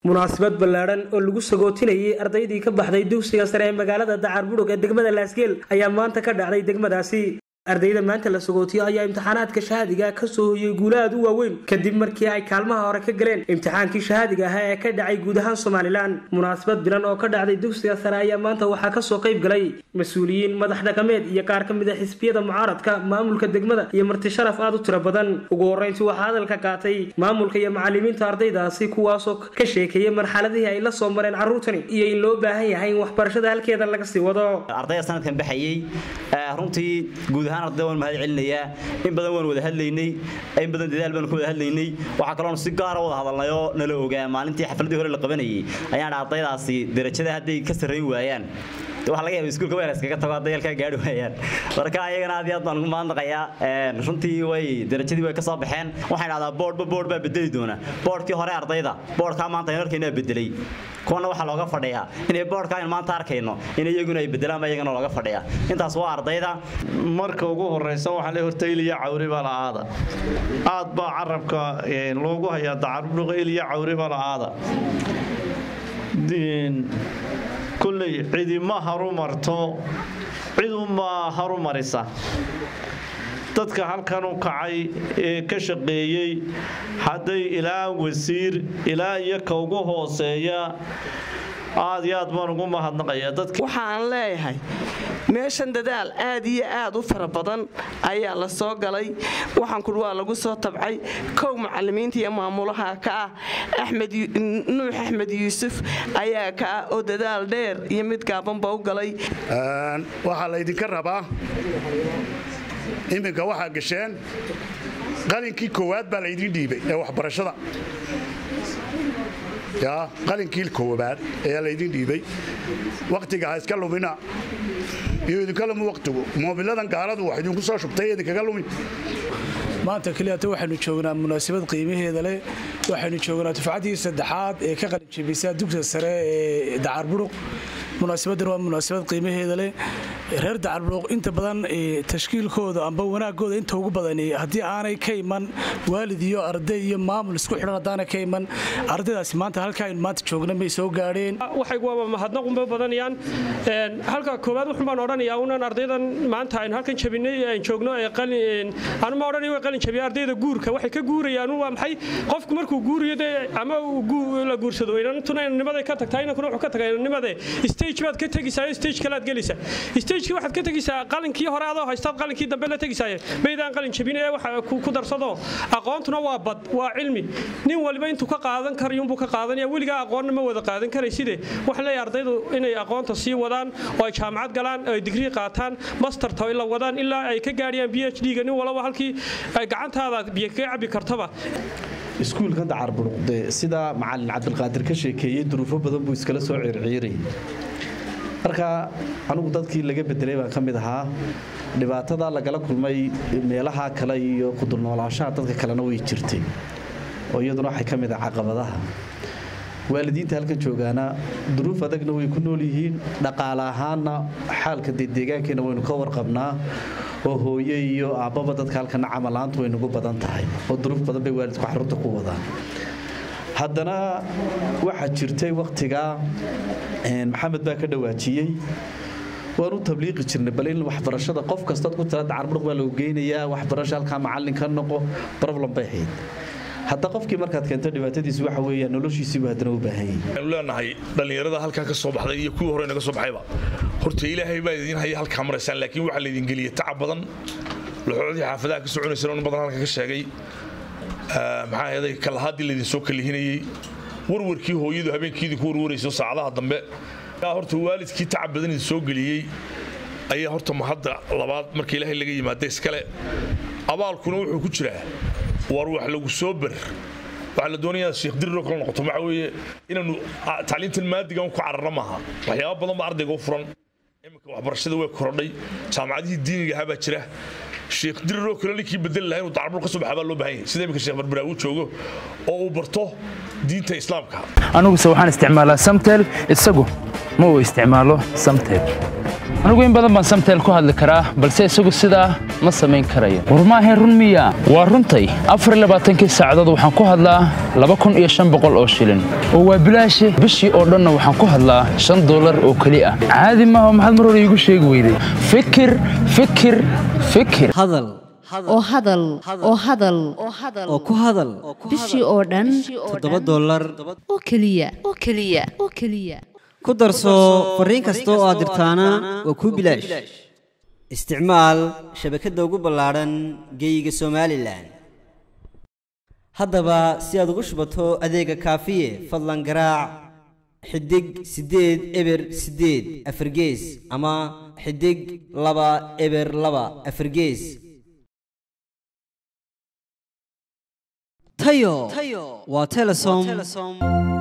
munaasabad ballaadhan oo lagu sagootinayay ardaydii ka baxday dugsiga sare ee magaalada dacar budhug ee degmada laasgeel ayaa maanta ka dhacday degmadaasi ardayda maanta la sagootiyo ayaa imtixaanaadka shahaadiga ka soo hoyey guula aad u waaweyn kadib markii ay kaalmaha hore ka galeen imtixaankii shahaadiga ahaa ee ka dhacay guud ahaan somalilan munaasabad bilan oo ka dhacday dugsiga sare ayaa maanta waxaa kasoo qayb galay mas-uuliyiin madax dhaqameed iyo qaar ka mid a xisbiyada mucaaradka maamulka degmada iyo marti sharaf aad u tiro badan ugu horreyntii waxaa hadalka qaatay maamulka iyo macalimiinta ardaydaasi kuwaasoo ka sheekeeyay marxaladihii ay la soo mareen carruurtani iyo in loo baahan yahay in waxbarashada halkeeda laga sii wado ardayda sanadkan baxayey runtii guud ahaan ardayda waan mahad celinayaa in badan waan wada hadlaynay in badan dadaal baan ku wada hadlaynay waxaa kaloon si gaara wada hadalnay oo nala ogaa maalintii xafladii hore la qabanayay ayaan ardaydaasi darajada hadday ka sarrayn waayaan waxa laga yaaba iskuulka weeras kaga tago hadday halkaa gaari waayaan marka ayagana aad iyo aad baan ugu mahadnaqayaa runtii way darajadii way ka soo baxeen waxaan idhahdaa boodhba boodh baa bedeli doona boodhkii hore ardayda boodhkaa maanta aynu arkayno bedelay kuwana waxaa looga fadhiyaa inay boodhka aynu maanta arkayno in iyaguna ay bedelaan ba iyagana looga fadhiyaa intaas waa ardayda marka ugu horeysa waxaa le horta iliya cawri baa la'aada aad baa carabka loogu hayaa dacarudhuqa iliya cawri baa la'aada kulley cidima harumarto cidunbaa harumarisa dadka halkan u kacay ee ka shaqeeyey hadday ilaa wasiir ilaa iyo ka ugu hooseeya aad iyo aad baan ugu mahadnaqaya waxaan leeyahay meeshan dadaal aad iyo aad u fara badan ayaa la soo galay waxaanku waa lagu soo tabcay kow macalimiinta iyo maamulaha ka ah nuux axmed yuusuf ayaa ka ah oo dadaal dheer iyo mid gaabanba u galay waxaa laydinka rabaa iminka waxaa gasheen qalinkii koowaad baa laydin dhiibay ee waxbarashada ya qalinkii koowaad ayaa laydin dhiibay wakhtiga ha iska lumina iyo idinka lumi wakhtigu moobiladan gaaladu wax idinku soo shubtay idinkaga lumin maanta keliyata waxaynu joognaa munaasabad qiimaheeda leh waxaynu joognaa dufcaddii saddexaad ee ka qalinjebisa dugsiga sare ee dacar buruq munaasabadan waa munaasabad qiimaheeda leh reer dacarburuq inta badan tashkiilkooda amba wanaagooda inta ugu badan haddii aanay ka iman waalid iyo arday iyo maamul isku xidhan haddaanay ka iman ardaydaasi maanta halka aynu maanta joogna may soo gaadheen waxaygu waaba mahadnaqunbay badanayaan halka koowaad wuxun baan odhanayaa unan ardaydan maanta aynu halkan jabinay aan joogno ee qalin anu ma odhanay way qalin jabiya ardayda guurka waxay ka guurayaan waa maxay qofku markuu guuriyo dee ama la guursado inantuna inanimaday ka tagtaa inankuna wuxuu ka tagaa inanimade stage baad ka tegaysaa stage kalaad gelaysaa stagekii waxaad ka tegaysaa qalinkii hore adoo haystaad qalinkii dambe la tegaysaa maydaan qalin jabin ee waxa ku darsado aqoontuna waa bad waa cilmi nin waliba intuu ka qaadan karayuunbuu ka qaadanaya weligaa aqoonna ma wada qaadan karayside waxaan leeyahay ardaydu inay aqoonta sii wadaan oo ay jaamacad galaan oo ay digrii qaataan masterta la wadaan ilaa ay ka gaadhiyaan b h d-ga nin walaba halkii ay gacantaada biyo kaga cabbi kartaba iskuulka dacar buruqde sida macalin cabdilqaadir ka sheekeeyey duruufo badan buu iskala soo circiirayay marka anugu dadkii laga bedelay baan ka mid ahaa dhibaatada lagala kulmay meelaha kale iyo kudulnoolaanshaha dadka kalena way jirtay oo iyaduna waxay ka mid ah caqabadaha waalidiinta halkan joogaana duruuf adagna way ku nool yihiin dhaqaale ahaanna xaalka dee deegaankeena waynu ka warqabnaa oo hooye iyo aabbaba dadka halkana camalaantu way nagu badan tahay oo duruuf badan bay waalidku xarunta ku wadaan haddana waxaa jirtay wakhtigaa maxamed baa ka dhawaajiyey waan u tabliiqi jirnay bal in waxbarashada qof kastaad ku tira dacarmuruq baa lagu geynayaa waxbarasho halkaa macallin ka noqo problem bay ahayd hadda qofkii markaad keento dhibaatadiisi waxa weeya noloshiisiibu haddana u baahan yahay waxaanu leenahay dhallinyarada halkaa ka soo baxday iyo kuwii hore naga soo baxayba horta ilaahay baa idiin haya halkaa maraysaan laakiin waxaa laydin geliyey tacab badan laxoodii xaafadaha ka soconaysana in badan halka ka sheegay maxaa ahaday kalahaadii laydin soo kalihinayey warwarkii hooyadu habeenkii idinku warwarayso saacadaha dambe horta waalidkii tacab badan idin soo geliyey ayaa horta mahadda labaad marka ilaahay laga yimaada iskale abaalkuna wuxuu ku jiraa war wax lagu soo ber waxaa la doonayaa sheekh diriroo kala noqoto waxaa weeye inaanu tacliintan maadigan ku cararna maaha waxyaaba badan ba ardayga u furan iminka waxbarashada way korodhay jaamacadihii diiniga ahaa baa jira sheekh diriroo kale ninkii bedeli lahaa inuu dacarbur ka soo baxaa baa loo baahan yahay sida iminka sheekh barbaraa uu joogo oo uu barto diinta islaamka aniguse waxaan isticmaalaa samtel isagu ma uu isticmaalo samtel anigu in badan baan samteel ku hadli karaa balse isagu sidaa ma samayn karayo war maahayn run miya waa runtay afarlabaaatankii saacadood waxaan ku hadlaa laba kun iyo shan boqol oo shilin oo waa bilaashe bishii oo dhanna waxaan ku hadlaa shan dollar oo keli ah caadi maaha maxaad mar hore iigu sheegi weyday fikir fikir fikir hadal oo hadal oo hadal oo ku hadal bishii oo dhan toddoba dollar oo keliya oo keliya oo keliya ku darso fariin kasta oo aad dirtaana waa kuu bilaash isticmaal shabakadda ugu ballaadhan geeyiga somalilan haddaba si aad ugu shubato adeega kaafiye fadlan garaac xidig siddeed eber siddeed afargees ama xidig laba eber laba afargees tayo waa telesom